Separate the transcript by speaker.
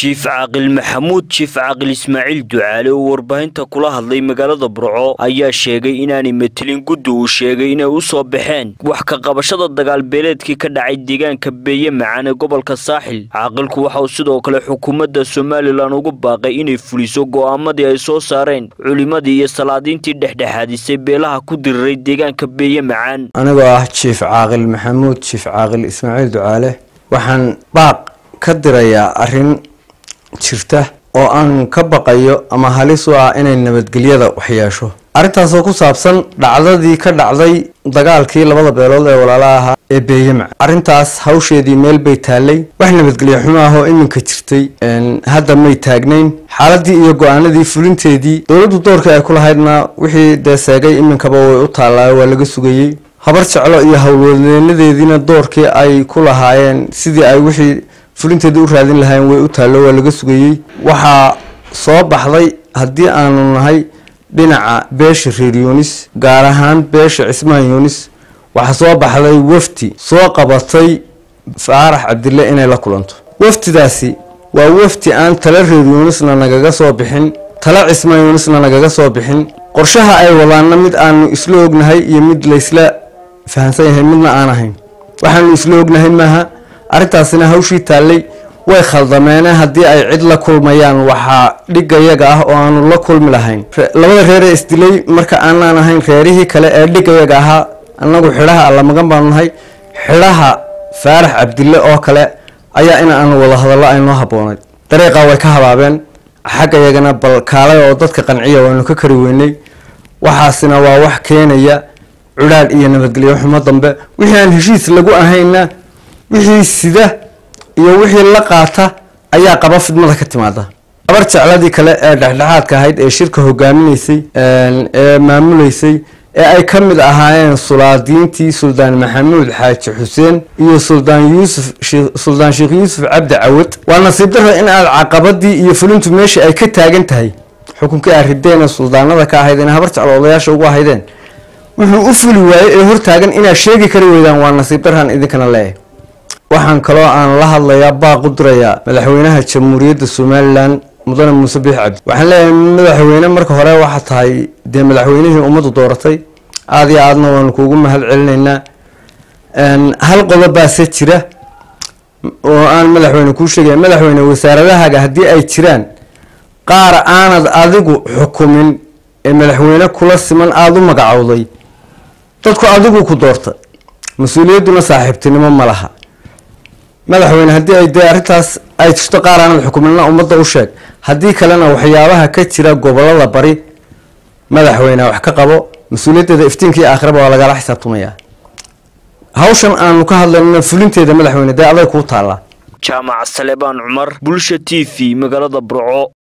Speaker 1: jiif caaqil maxamuud jiif caaqil ismaaciil ducaale oo warbaahinta kula hadlay magaalada burco ayaa sheegay inaanay metelin guddi uu sheegay inay u soo baxeen wax ka qabashada dagaalbeeleedkii ka dhacay deegaanka beeye macaan ee gobolka saaxil caaqilku waxa uu sidoo kale xukuumadda somalilan ugu baaqay inay fuliso go'aamadii ay soo saareen culimmadii iyo salaadiintii dhexdhexaadisay beelaha ku diriray deegaanka beeye macaan
Speaker 2: anigoo ah jiif caaqil maxamuud jiif caaqil ismaaciil ducaale waxaan baaq ka dirayaa arrin jirta oo aan ka baqayo ama halis u ah inay nabadgelyada waxyeesho arrintaasoo ku saabsan dhacdadii ka dhacday dagaalkii labada beelood ee walaalaha ahaa ee beeyemac arrintaas hawsheedii meel bay taallay wax nabadgelyo xumo ah oo iminka jirtay hadda may taagnayn xaaladii iyo go-aanadii fulinteedii dowladdu doorkii ay ku lahaydna wixii dee seegay iminkaba way u taallaayo waa laga sugayey habar jeclo iyo howlwadeenadeediina doorkii ay ku lahaayeen sidii ay wixii fulinteeda u raadin lahaayeen way u taallo waa laga sugayey waxaa soo baxday haddii aanu nahay dhinaca beesha reer yunis gaar ahaan beesha cismaan yunis waxaa soo baxday wafdi soo qabatay faarax cabdille inay la kulanto wafdidaasi waa wafdi aan tala reer yunisna nagaga soo bixin tala cismaan yunisna nagaga soo bixin qorshaha ay wadaanna mid aanu isla ognahay iyo mid laysla fahamsan yahay midna aan ahayn waxaanu isla ognahay maaha arrintaasina hawshii taallay way khaldameene haddii ay cid la kulmayaan waxaa dhigayaga ah oo aanu la kulmi lahayn labada reeree isdilay marka aanaan ahayn reerihii kale ee dhigayaga ahaa annagu xidhaha allamagan baanu nahay xidhaha faarax cabdille oo kale ayaa in aanu wada hadallo aynoo habboonayd dariiqaa way ka habaabeen xaggayagana bal kaalay oo dadka qanciya waanu ka kari weynay waxaasina waa wax keenaya cudhaadh iyo nabadgelyo xumo dambe wixii aan heshiis lagu ahayna wixii sida iyo wixii la qaata ayaa qaba fidmada ka timaada gabar jecladii kale ee dhexdhexaadka ahayd ee shirka hogaaminaysay ee maamuleysay ee ay ka mid ahaayeen sulaadiintii suldaan maxamuud xaaji xuseen iyo suldaan yuusuf suldaan sheekh yuusuf cabdi cawad waa nasiib daro in aad caqabadii iyo fulintu meesha ay ka taagan tahay xukunkii aad rideen ee suldaanada ka ahayd inay habar jeclo odayaasha ugu ahaydeen wuxuu u fuli waayey ee hortaagan inaad sheegi kari weydaan waa nasiib daraan idinkana leeyahay waxaan kaloo aan la hadlayaa baaq u dirayaa madaxweynaha jamhuuriyadda somalilan mudane muuse biix cabdi waxaan leeyahay madaxweyne marka hore waxaa tahay dee madaxweynihii ummaddu dooratay aada iyo aadna waanu kuugu mahad celinaynaa hal qodobaase jira oo aan madaxweyne kuu sheegaya madaxweyne wasaaradahaaga haddii ay jiraan qaar aanad adigu xukumin ee madaxweyne kula siman aada u magacowday dadku adigu ku doorta mas-uuliyadduna saaxiibtinimo ma laha madaxweyne haddii ay dee arrintaas ay jirto qaar aanad xukuminna ummadda u sheeg haddii kalena waxyaabaha ka jira gobolada bari madaxweyne wax ka qabo mas-uuliyaddeeda iftiinkii aakhiraba waa lagala xisaabtamayaa hawshan aanu ka hadlaynana fulinteeda madaxweyne dee aday kuu taallaa
Speaker 1: jaamac salebaan cumar bulsha t v magaalada burco